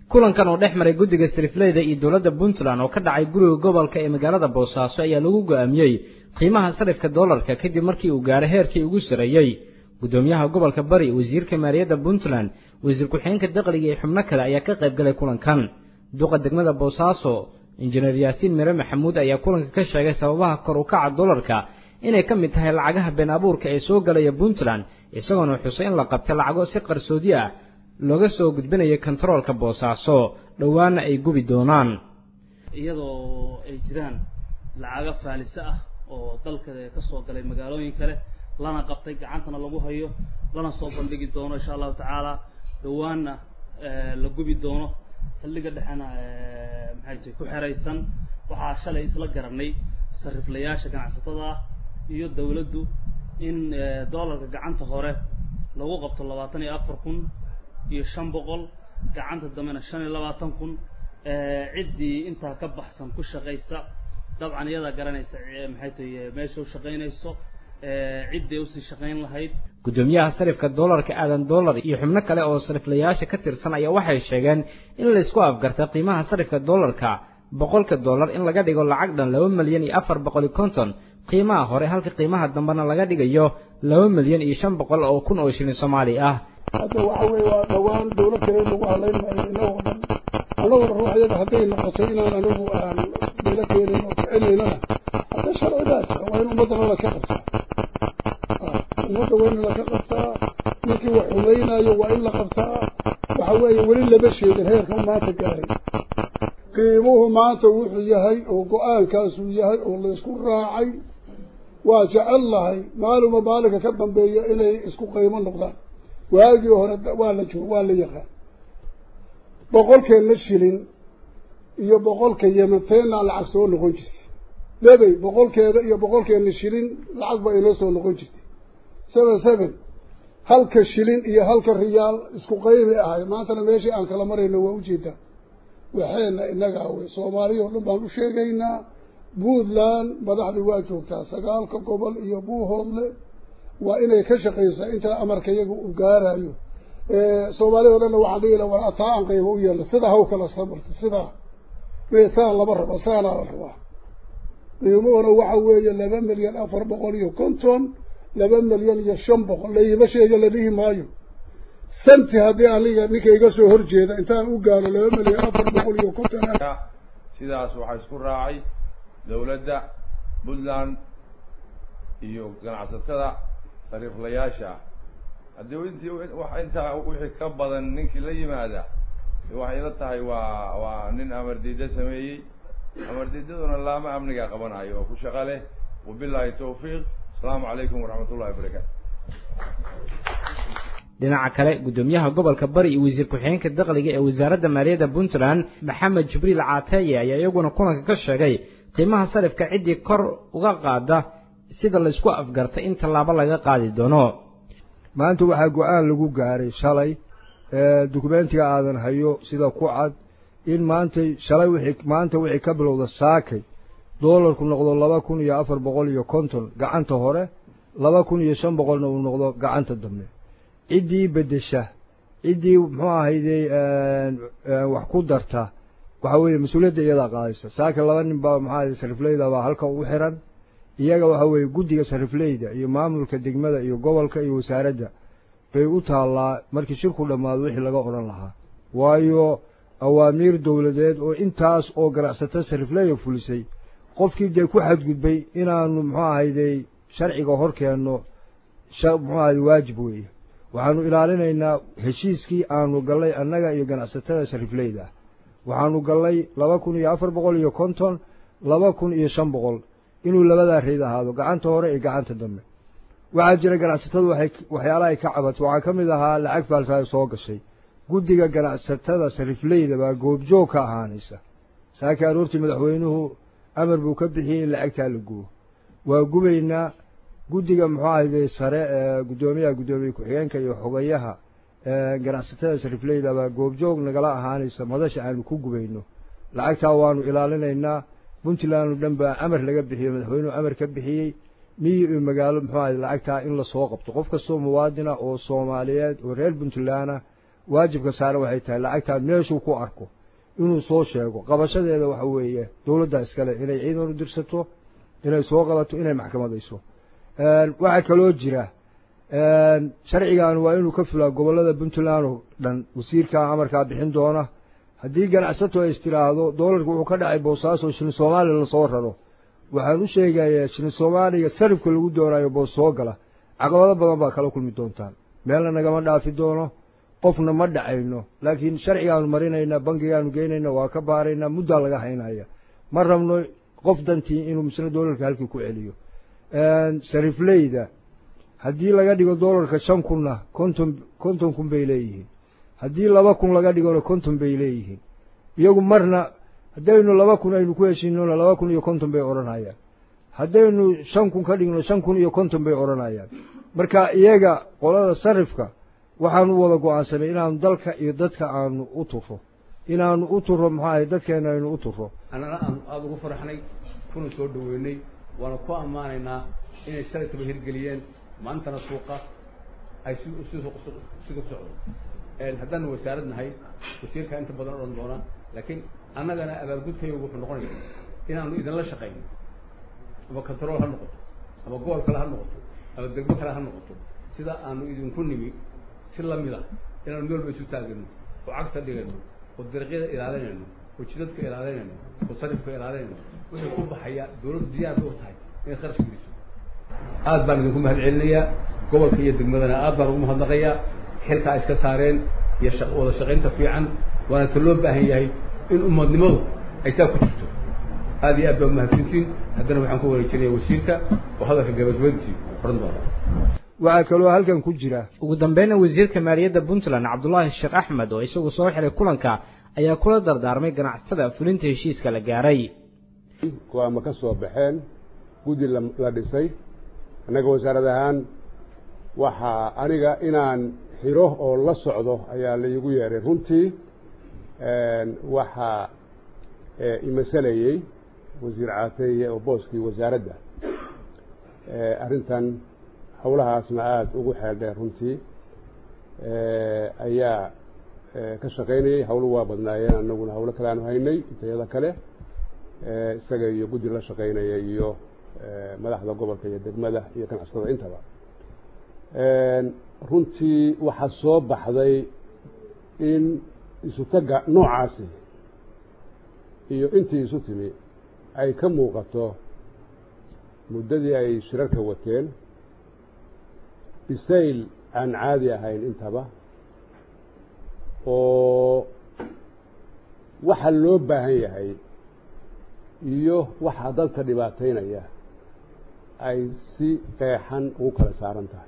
kulankan oo dhex maray guddiga sarifleyda iyo dowladda puntland oo ka dhacay guriga gobolka ee magaalada boosaaso ayaa lagu go'aamiyey qiimaha sarifka doolarka kadib markii uu gaaray heerkii ugu sarreeyey guddoomiyaha gobolka bari wasiirka maaliyadda puntland wasiir ku-xigeenka dakhliga iyo xubno kale ayaa ka qayb galay kulankan duqa degmada boosaaso injineer yaasiin mire maxamuud ayaa kulanka ka sheegay sababaha kor u kaca doolarka inay ka mid tahay lacagaha been abuurka ee soo galaya puntland isagoona xusay in la qabtay lacago si qarsoodi ah looga soo gudbinaya kontaroolka boosaaso dhowaana ay gubi doonaan iyadoo ay jiraan lacago faalise ah oo dalka ka soo galay magaalooyin kale lana qabtay gacantana lagu hayo lana soo bandhigi doono insha allahu tacaala dhowaanna la gubi doono saldhiga dhexena maxay tahay ku xeraysan waxaa shalay isla garanay sariflayaasha ganacsatada ah iyo dawladdu in doolarka gacanta hore lagu qabto labaatan iyo afar kun iyo shan boqol gacanta dambena shan iyo labaatan kun ciddii intaa ka baxsan ku shaqaysa dabcan iyadaa garanaysa maxay tahay meesha u shaqaynayso cidday usii shaqayn lahayd guddoomiyaha sarifka doolarka aadan doolar iyo xubno kale oo sariflayaasha ka tirsan ayaa waxay sheegeen in laysku afgarta qiimaha sarifka doolarka boqolka dollar in laga dhigo lacag dhan laba milyan iyo afar boqol iyo konton qiimaha hore halka qiimaha dambena laga dhigayo laba milyan iyo shan boqol oo kun oo shilin soomaali ah hadda waxa weeye waa dhowaan dawlad kale lagu halayn maayo inagoo dhan annaguna ruuxyada hadday noqoto inaan anigu aan beelo keenin oo kicinaynana hadda sharcidaa jira waa in ummaddana laka qabtaa ummadda waa in laka qabtaa ninkii wax xumaynayo waa in la qabtaa waxa weeye weli lama sheegin heerka maanta gaaray qiimuhu maanta wuxuu yahay oo go-aankaasuu yahay oo laysku raacay waa jecel lahay maaluma maalinka ka dambeeya inay isku qiimo noqdaan waagii hore waa la joog waa la yaqaan boqolkeena shilin iyo boqolka yemanteena lacag soo noqon jirtay debey boqolkeeda iyo boqolkeena shilin lacag ba inoo soo noqon jirtay seven seven halka shilin iyo halka riyaal isku qaymi ahay maantana meeshii aan kala marayno waa ujeedaa waxeena inagaa wey soomaaliya o dhan baan u sheegaynaa puntland madaxdii waa joogtaa sagaalka gobol iyo buuhoodle waa inay ka shaqaysaa intaa amarka iyaga uu gaarayo soomaaliya o dhanna waxaan dhihi la war ataa aan qaybo u yeelna sidaa haw kala samarta sidaa me saan lama rabo saanaa la rabaa qiimuhuna waxa weeye laba milyan afar boqol iyo konton laba milyan iyo shan boqol laima sheega la dhihi maayo santi haddii aniga ninka iga soo horjeeda intaan u gaaro laba milyan afar boqol iyo konton sidaas waxaa isku raacay dawladda puntland iyo ganacsatada sariiflayaasha haddii intii wax intaa wixii ka badan ninkii la yimaada waxay ila tahay waa waa nin amar diida sameeyey amar diidaduna laama amniga qabanayo oo ku shaqa leh wabilaahi tawfiiq asalaamu calaykum waraxmat ullahi wabarakaatu dhinaca kale guddoomiyaha gobolka bari iyo wasiir ku-xigeenka dakhliga ee wasaaradda maaliyadda puntland maxamed jibriil caateeye ayaa iyaguna kulanka ka sheegay qiimaha sarifka ciddii kor uga qaada sida laysku afgartay in tallaabo laga qaadi doono maanta waxaa go-aan lagu gaaray shalay dukumentiga aadan hayo sida ku cad in maantay shalay wixii maanta wixii ka bilowda saakay doolarku noqdo laba kun iyo afar boqol iyo konton gacanta hore laba kun iyo shan boqolna uu noqdo gacanta dambe ciddii beddesha ciddii muxuu ahayday wax ku darta waxa weeye mas-uuliyadda iyadaa qaadaysa saaka laba nin baa maxaa ahayday sarifleyda baa halka ugu xiran iyaga waxa weeye guddiga sarifleyda iyo maamulka degmada iyo gobolka iyo wasaaradda bay u taallaa markii shirku dhammaado wixii laga odhan lahaa waayo awaamiir dowladeed oo intaas oo ganacsato sarifleya fulisay qofkii dee ku xadgudbay inaanu muxuu ahayday sharciga hor keenno muxuu ahayday waajib weeye waxaanu ilaalinaynaa heshiiskii aanu gallay annaga iyo ganacsatada sarifleyda waxaanu gallay laba kun iyo afar boqol iyo konton laba kun iyo shan boqol inuu labadaa reyd ahaado gacanta hore iyo gacanta dambe waxaa jira ganacsatadu waxay waxyaalaha ay ka cabato waxaa ka mid ahaa lacag faalsaayo soo gashay guddiga ganacsatada sarifleyda baa goobjoog ka ahaanaysa saakii aroortii madaxweynuhu amar buu ka bixiyey in lacagtaa la gubo waa gubaynaa guddiga muxuu ahayday sare ee guddoomiyaha guddoomiye ku-xigeenka iyo xogayaha ganacsatada sarifleyda baa goobjoog nagala ahaanaysa madasha aanu ku gubayno lacagtaa waanu ilaalinaynaa puntland oo dhan baa amar laga bixiyey madaxweynuhu amar ka bixiyey miyi iyo magaalo muxuu ahay lacagtaa in lasoo qabto qof kastoo muwaadina oo soomaaliyeed oo reer puntlandna waajibka saare waxay tahay lacagtaa meeshuu ku arko inuu soo sheego qabashadeeda waxa weeye dowladda iskale inay ciidan u dirsato inay soo qabato inay maxkamadayso waxaa kaloo jira sharcigan waa inuu ka fulaa gobollada puntland oo dhan wasiirkaa amarkaa bixin doona haddii ganacsato ay istiraahdo doolarku wuxuu ka dhacay boosaaso shilin soomaaliya lasoo raro waxaan u sheegayaa shilin soomaaliya sarifka lagu doonayo boos soo gala caqabado badan baa kala kulmi doontaan meelna nagama dhaafi doono qofna ma dhacayno laakiin sharcigaanu marinaynaa bankigaanu geynayna waa ka baaraynaa muddaa laga haynaya ma rabno qof dantii inuu misle doolarka halkii ku celiyo sarifleyda haddii laga dhigo doolarka shan kunna konton konton kun bay leeyihiin haddii laba kun laga dhigona konton bay leeyihiin iyagu marna haddaynu laba kun aynu ku heshiinona laba kun iyo konton bay odhanayaan haddaynu shan kun ka dhigno shan kun iyo konton bay odhanayaan marka iyaga qolada sarifka waxaanu wada go-aansanay inaanu dalka iyo dadka aanu u turo inaanu u turo maxaa ahay dadkeena aynu u turo annana aanu aada ugu faraxnay kuna soo dhaweynay waana ku ammaanaynaa inay shalaytaba hirgeliyeen maantana suuqa ay si si siga socdo haddaanu wasaarad nahay wasiirkaa inta badan odhan doona laakiin annagana abaalgudkayagu wuxuu noqonaya inaanu idinla shaqayno ama control ha noqoto ama gobol kale ha noqoto ama degmo kale ha noqoto sida aanu idinku nimi si lamid ah inaanu meel ba isu taagano oo cagta dhigayno oo dariiqyada ilaalinayno oo jidadka ilaalinayno oo sarifka ilaalinayno wixii ku baxaya dawladdu diyaar bay u tahay inay kharash geliso aad baan idinku mahad celinayaa gobolka iyo degmadana aad baan ugu mahadnaqayaa xilkaa iska saareen iyo shaq wada shaqaynta fiican waana ta loo baahan yahay in umadnimadu ay taa ku jirto aad iyo aad baa umahadsantiin haddana waxaan ku wareejinaya wasiirka oo hadalka gabagabadiisii odhan doona waxaa kaloo halkan ku jira ugu dambeynna wasiirka maaliyadda puntland cabdulaahi sheekh axmed oo isagu soo xiray kulanka ayaa kula dardaarmay ganacsatada fulinta heshiiska la gaaray go-aama ka soo baxeen guddi la dhisay annaga wasaarad ahaan waxaa aniga inaan xiro oo la socdo ayaa la iigu yeeray runtii waxaa imasalayey wasiir caateeye oo booskii wasaaradda arrintan howlahaasna aada ugu xeeldheer runtii ayaa ka shaqaynayey hawlo waa badnaayeen annaguna hawlo kale aanu haynay intayada kale isaga iyo guddi la shaqaynaya iyo madaxda gobolka iyo degmada iyo ganacsatada intaba runtii waxaa soo baxday in isutaga noocaasi iyo intii isu timi ay ka muuqato muddadii ay shirarka wateen bisayl aan caadi ahayn intaba oo waxa loo baahan yahay iyo waxaa dalka dhibaataynaya ay si qeexan ugu kala saaran tahay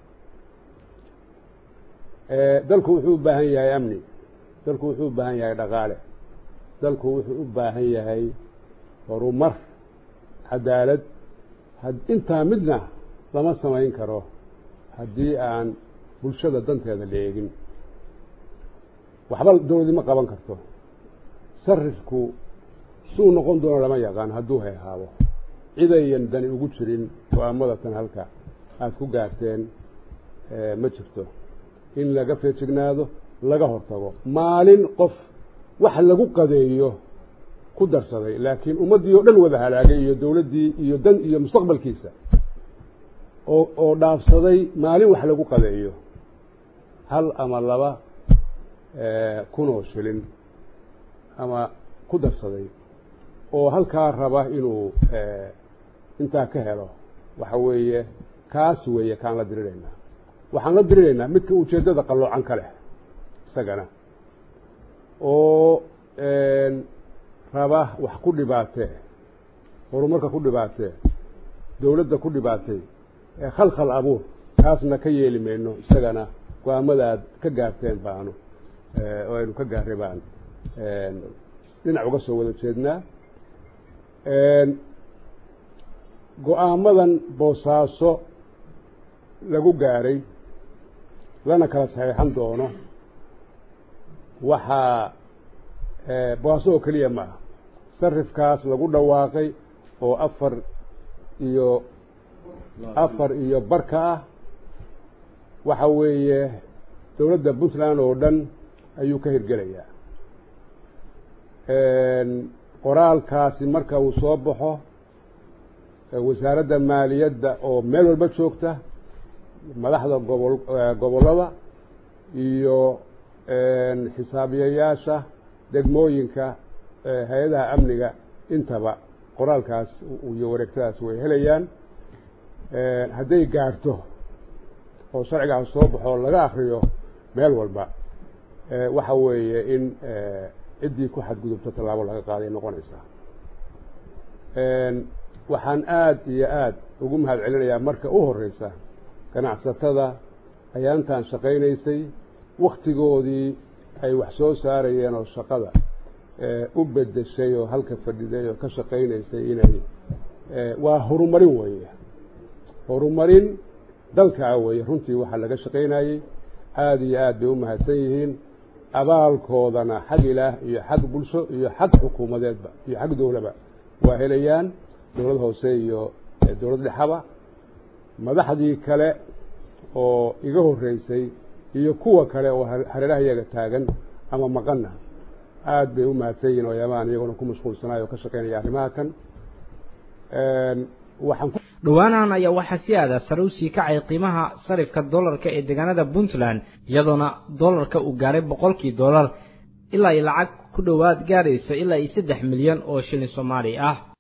dalku wuxuu u baahan yahay amni dalku wuxuu u baahan yahay dhaqaale dalku wuxuu u baahan yahay horumar cadaalad intaa midna lama samayn karo haddii aan bulshada danteeda la eegin waxba dawladi ma qaban karto sarifku suu noqon doono lama yaqaan hadduu heehaabo cidayan dani ugu jirin go-aamada tan halka aada ku gaarteen ma jirto in laga feejignaado laga hortago maalin qof wax lagu qadeeyo ku darsaday laakiin ummaddii oo dhan wada halaagay iyo dawladdii iyo dan iyo mustaqbalkiisa oo oo dhaafsaday maalin wax lagu qadeeyo hal ama laba kunoo shilin ama ku darsaday oo halkaa raba inuu intaa ka helo waxa weeye kaas weeye kaan la diriraynaa waxaan la diriraynaa midka ujeeddada qalloocan ka leh isagana oo raba wax ku dhibaatee horumarka ku dhibaatee dawladda ku dhibaatay ee khalkhal abuur taasna ka yeeli mayno isagana go-aamadaad ka gaarteen baanu oo aynu ka gaarray baan dhinac uga soo wada jeednaa go-aamadan boosaaso lagu gaaray lana kala saxiixan doono waxaa boosaaso oo keliya ma ah sarifkaas lagu dhawaaqay oo afar iyo afar iyo barka ah waxa weeye dowladda puntland oo dhan ayuu ka hirgelayaa qoraalkaasi marka uu soo baxo wasaaradda maaliyadda oo meel walba joogta madaxda gobol gobollada iyo xisaabiyayaasha degmooyinka hay-adaha amniga intaba qoraalkaas iyo wareegtadaas way helayaan hadday gaarto oo sharcigaas soo baxo laga akriyo meel walba waxa weeye in ciddii ku xadgudubto tallaabo laga qaaday noqonaysaa waxaan aada iyo aada ugu mahad celinayaa marka u horeysa ganacsatada ayaantan shaqaynaysay waktigoodii ay wax soo saarayeen oo shaqada u bedeshay oo halka fadhiday oo ka shaqaynaysay inay waa horumarin weeye horumarin dalkaa weeye runtii waxaa laga shaqaynayey aada iyo aad bay u mahadsan yihiin abaalkoodana xag ilaah iyo xag bulsho iyo xag xukuumadeedba iyo xag dowlaba waa helayaan dowlad hoose iyo dowlad dhexaba madaxdii kale oo iga horreysay iyo kuwa kale oo hareeraha iyaga taagan ama maqanna aada bay u mahadsan yihiin oyaamaan iyaguna ku mashquulsanayo oo ka shaqaynaya arrimaha kan waxaan dhowaanahan ayaa waxaa si aada sare u sii kacay qiimaha sarifka dollarka ee deegaanada puntland iyadoona dollarka uu gaaray boqolkii dollar ilaa ay lacag ku dhowaad gaarayso ilaa iyo saddex milyan oo shilin soomaali ah